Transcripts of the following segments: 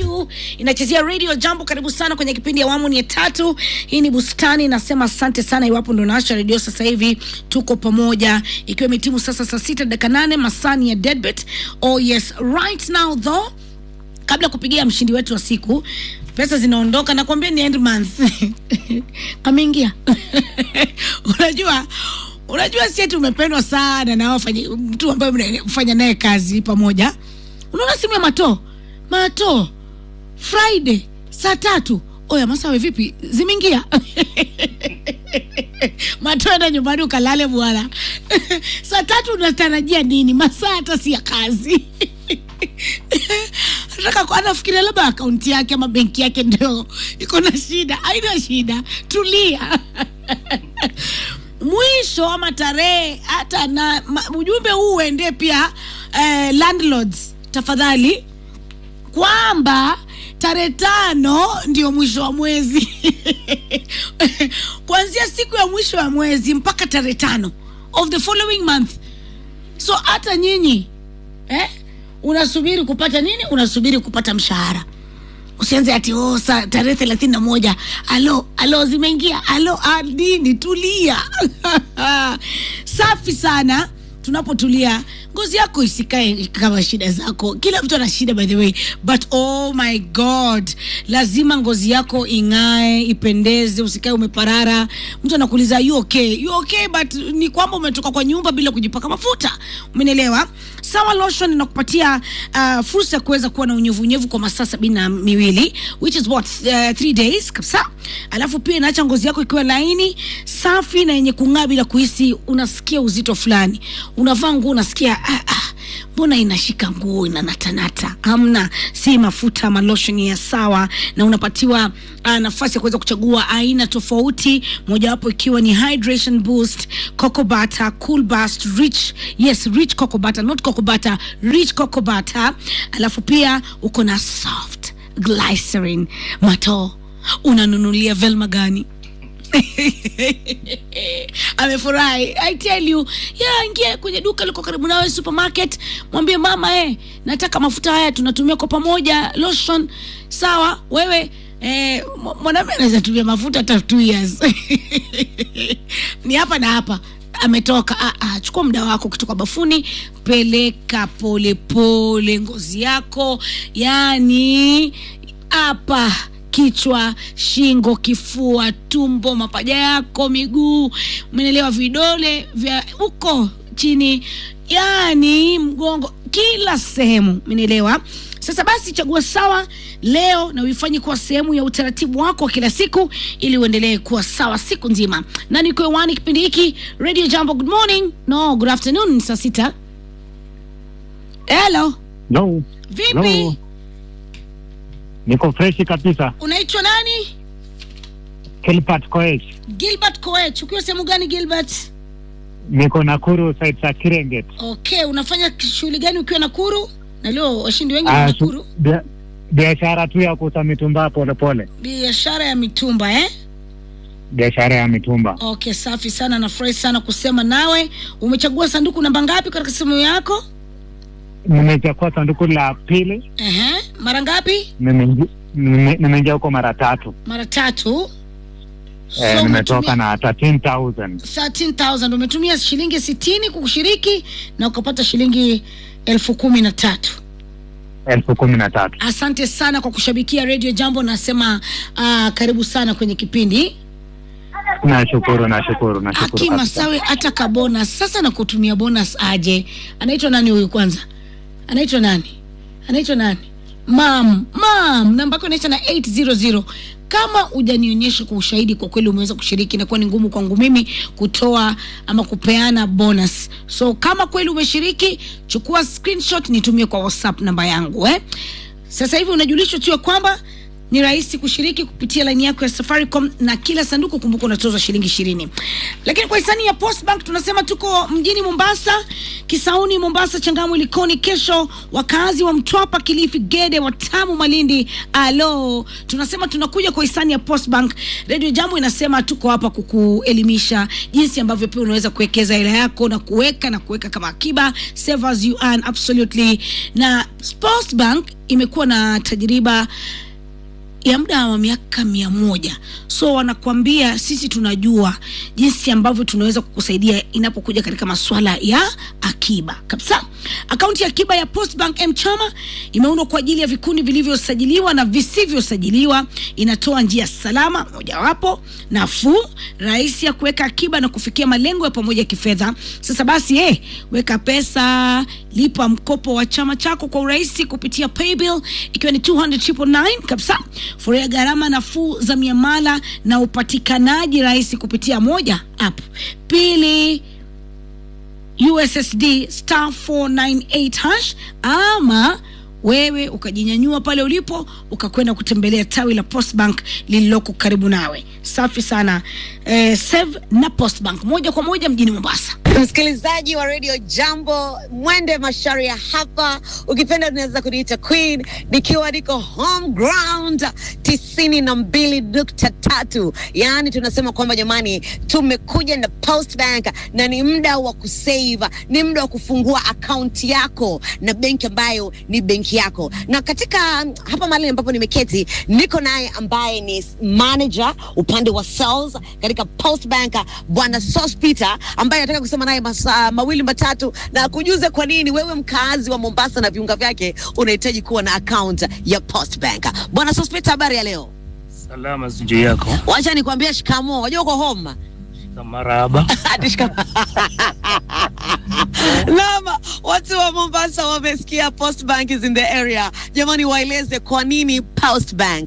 Zuchu inachezea radio jambo. Karibu sana kwenye kipindi ya awamu ni ya tatu. Hii ni bustani, nasema asante sana iwapo ndo naasha redio sasa hivi, tuko pamoja, ikiwa imetimu sasa saa sita dakika nane masani ya deadbet. Oh yes, right now though, kabla ya kupigia mshindi wetu wa siku pesa zinaondoka, nakwambia ni end month kameingia unajua unajua si eti umependwa sana na wafanya mtu ambaye mnafanya naye kazi pamoja. Unaona simu ya Mato Mato Friday saa tatu, oya Masawe, vipi zimeingia? Mato, enda nyumbani ukalale bwana. saa tatu unatarajia nini? Masaa hata si ya kazi nataka anafikiria labda akaunti yake ama benki yake ndio iko na shida. Haina shida, tulia mwisho ama tarehe hata na ma, ujumbe huu uende pia eh, landlords tafadhali, kwamba tarehe tano ndio mwisho wa mwezi kuanzia siku ya mwisho wa mwezi mpaka tarehe tano of the following month. So hata nyinyi eh, unasubiri kupata nini? Unasubiri kupata mshahara usianze ati oh, sa tarehe thelathini na moja alo alo zimeingia alo ah, nini tulia safi sana tunapotulia ngozi yako isikae kama shida zako kila mtu ana shida by the way but oh my god lazima ngozi yako ing'ae ipendeze usikae umeparara mtu anakuuliza you okay you okay but ni kwamba umetoka kwa nyumba bila kujipaka mafuta umenielewa sawa lotion inakupatia uh, fursa ya kuweza kuwa na unyevunyevu kwa masaa sabini na miwili which is what uh, three days kabisa alafu pia inaacha ngozi yako ikiwa laini safi na yenye kung'aa bila kuhisi unasikia uzito fulani unavaa nguo unasikia ah, ah, mbona inashika nguo inanatanata hamna si mafuta ama lotion ya sawa na unapatiwa uh, nafasi ya kuweza kuchagua aina tofauti mojawapo ikiwa ni hydration boost cocoa butter cool bust rich yes rich cocoa butter not cocoa butter rich cocoa butter alafu pia uko na soft glycerin mato unanunulia velma gani amefurahi i tell you ya ingia kwenye duka liko karibu nawe supermarket mwambie mama eh, nataka mafuta haya tunatumia kwa pamoja lotion sawa wewe eh, mwanaume anaweza tumia mafuta hata two years ni hapa na hapa ametoka ah, ah, chukua muda wako ukitoka bafuni peleka polepole pole, ngozi yako yani hapa kichwa, shingo, kifua, tumbo, mapaja yako, miguu, umeelewa, vidole vya huko chini, yani mgongo, kila sehemu, umeelewa. Sasa basi, chagua sawa leo na uifanye kuwa sehemu ya utaratibu wako wa kila siku, ili uendelee kuwa sawa siku nzima. Na niko hewani kipindi hiki Radio Jambo. Good morning, no, good afternoon, saa sita. Hello, No. vipi? No. Niko freshi kabisa. Unaitwa nani? Kilpat Koech. Gilbert Koech. Ukiwa sehemu gani Gilbert? Niko Nakuru side za Kirenget. Okay, unafanya shughuli gani ukiwa Nakuru? Na leo washindi wengi Ah, ni su- Nakuru. bia- Biashara tu ya kuuza mitumba polepole. Biashara ya mitumba eh? Biashara ya mitumba. Okay, safi sana, nafurahi sana kusema nawe. Umechagua sanduku namba ngapi katika simu yako? Nimechukua sanduku la pili. Ehe, mara ngapi? nimeingi- nime- Nimeingia huko mara tatu. Mara tatu. Eh, So nimetoka umetumia na 13000. 13,000 umetumia shilingi sitini kushiriki na ukapata shilingi elfu kumi na tatu. elfu kumi na tatu. Asante sana kwa kushabikia Radio Jambo, nasema uh, karibu sana kwenye kipindi. Nashukuru, nashukuru, nashukuru Aki kabisa. Masawe hata ka bonus sasa, na kutumia bonus aje? Anaitwa nani huyu kwanza? Anaitwa nani? Anaitwa nani? Mam, mam, namba yako inaisha na 800. Kama hujanionyesha kwa ushahidi, kwa kweli umeweza kushiriki, inakuwa ni ngumu kwangu mimi kutoa ama kupeana bonus. So kama kweli umeshiriki, chukua screenshot nitumie kwa WhatsApp namba yangu eh. Sasa hivi unajulishwa tu ya kwamba ni rahisi kushiriki kupitia laini yako ya Safaricom na kila sanduku, kumbuka unatozwa shilingi ishirini. Lakini kwa hisani ya Postbank tunasema tuko mjini Mombasa, Kisauni, Mombasa, Changamwe, Likoni. Kesho wakazi wa Mtwapa, Kilifi, Gede, Watamu, Malindi, alo, tunasema tunakuja kwa hisani ya Postbank. Radio Jambo inasema tuko hapa kukuelimisha jinsi ambavyo pia unaweza kuwekeza hela yako na kuweka na kuweka kama akiba, save as you earn, absolutely. Na Postbank imekuwa na tajriba ya muda wa miaka mia moja so wanakuambia sisi tunajua jinsi ambavyo tunaweza kukusaidia inapokuja katika masuala ya akiba kabisa akaunti ya akiba ya postbank mchama imeundwa kwa ajili ya vikundi vilivyosajiliwa na visivyosajiliwa inatoa njia salama mojawapo nafuu rahisi ya kuweka akiba na kufikia malengo ya pamoja ya kifedha sasa basi eh, weka pesa lipa mkopo wa chama chako kwa urahisi kupitia paybill ikiwa ni 200 kabisa furahia gharama nafuu za miamala na upatikanaji rahisi kupitia moja app pili ussd star 498 hash ama wewe ukajinyanyua pale ulipo ukakwenda kutembelea tawi la postbank lililoko karibu nawe safi sana eh, save na postbank moja kwa moja mjini mombasa msikilizaji wa radio jambo mwende masharia hapa ukipenda unaweza kuniita queen nikiwa niko home ground tisini na mbili nukta tatu yaani tunasema kwamba jamani tumekuja na post bank na ni muda wa kusave ni muda wa kufungua akaunti yako na benki ambayo ni benki yako na katika hapa mahali ambapo nimeketi niko naye ambaye ni manager upande wa sales katika post bank bwana sospita ambaye anataka kusema naye masaa mawili matatu na kujuze kwa nini wewe mkaazi wa mombasa na viunga vyake unahitaji kuwa na account ya post bank bwana sospita habari ya leo Salama sijuu yako. wacha nikwambia shikamo wajua uko home Marahaba. Ati shikamo. Naam, watu wa Mombasa wamesikia Post Bank is in the area. Jamani, waeleze kwa nini Post Bank?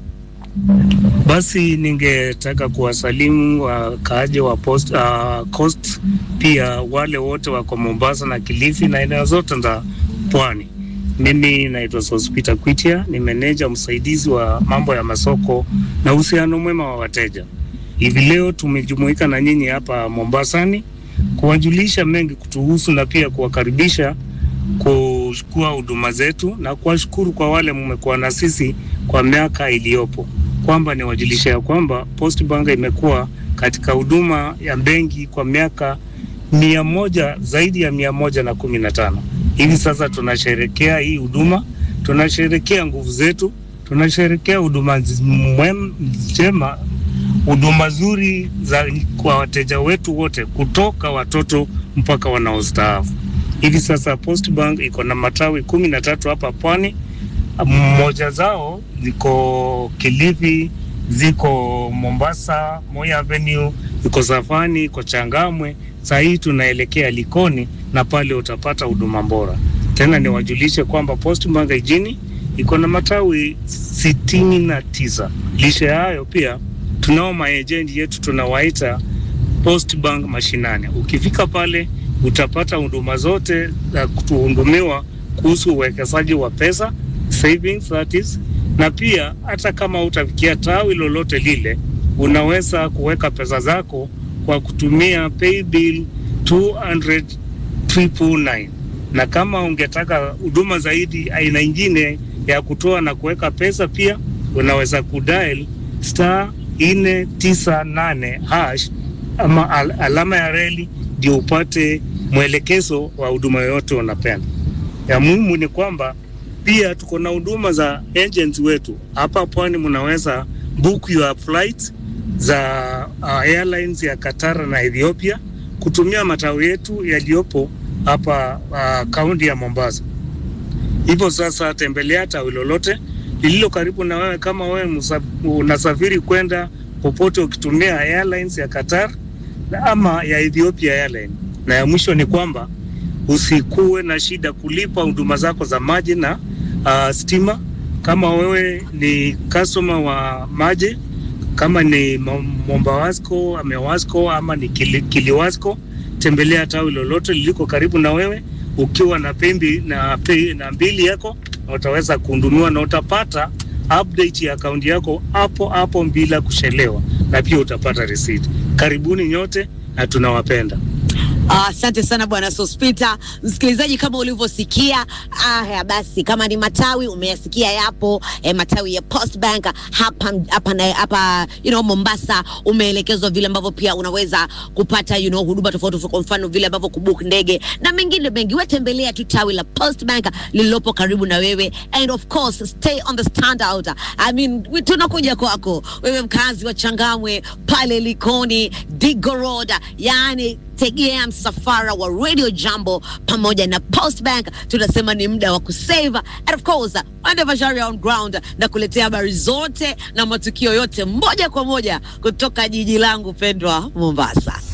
Basi ningetaka kuwasalimu wakaaji wa post, uh, Coast, pia wale wote wako Mombasa na Kilifi na eneo zote za pwani. Mimi naitwa Sospita Kwitia, ni meneja msaidizi wa mambo ya masoko na uhusiano mwema wa wateja. Hivi leo tumejumuika na nyinyi hapa Mombasani kuwajulisha mengi kutuhusu na pia kuwakaribisha kuchukua huduma zetu na kuwashukuru kwa wale mmekuwa na sisi kwa miaka iliyopo, kwamba niwajulisha ya kwamba Post Bank imekuwa katika huduma ya benki kwa miaka mia moja zaidi ya mia moja na kumi na tano. Hivi sasa tunasherekea hii huduma, tunasherekea nguvu zetu, tunasherekea huduma mwem- njema huduma zuri za kwa wateja wetu wote kutoka watoto mpaka wanaostaafu. Hivi sasa Post Bank iko na matawi kumi na tatu hapa pwani. Mmoja zao ziko Kilifi, ziko Mombasa, Moi Avenue, iko Safani, iko Changamwe. Saa hii tunaelekea Likoni na pale utapata huduma bora. Tena niwajulishe kwamba Post Bank jijini iko na matawi sitini na tisa. Lishe ya hayo pia tunao maejenti yetu tunawaita Post Bank mashinani. Ukifika pale utapata huduma zote za kutuhudumiwa kuhusu uwekezaji wa pesa savings that is, na pia hata kama utafikia tawi lolote lile, unaweza kuweka pesa zako kwa kutumia paybill 200 999 na kama ungetaka huduma zaidi aina ingine ya kutoa na kuweka pesa, pia unaweza kudial star nne tisa nane hash ama al alama ya reli ndio upate mwelekezo wa huduma yoyote unapenda. Ya muhimu ni kwamba pia tuko na huduma za agents wetu hapa pwani. Mnaweza book your flight za uh, airlines ya Qatar na Ethiopia kutumia matawi yetu yaliyopo hapa kaunti uh, ya Mombasa. Hivyo sasa, tembelea tawi lolote lililo karibu na wewe. Kama wewe unasafiri kwenda popote ukitumia airlines ya Qatar ama ya Ethiopia Airline. Na ya mwisho ni kwamba usikuwe na shida kulipa huduma zako za maji na uh, stima. Kama wewe ni customer wa maji, kama ni Mombawasco, Amewasco ama ni Kili, Kiliwasco, tembelea tawi lolote liliko karibu na wewe ukiwa na pembi na, pe, na mbili yako na utaweza kuhudumiwa na utapata update ya akaunti yako hapo hapo bila kuchelewa, na pia utapata receipt. Karibuni nyote na tunawapenda. Ah, Asante sana bwana Sospita. Msikilizaji, kama ulivyosikia, haya basi, kama ni matawi umeyasikia yapo eh, matawi ya Post Bank hapa hapa na hapa you know, Mombasa, umeelekezwa vile ambavyo pia unaweza kupata you know, huduma tofauti tofauti, kwa mfano vile ambavyo kubook ndege na mengine mengi. Wewe tembelea tu tawi la Post Bank lililopo karibu na wewe, and of course stay on the standout. I mean, we- tunakuja kwako wewe mkazi wa Changamwe pale Likoni, Digo Road, yani tegea msafara wa Radio Jambo pamoja na Post Bank. Tunasema ni muda wa kusave and of course Wande Masharia on ground na kuletea habari zote na matukio yote moja kwa moja kutoka jiji langu pendwa Mombasa.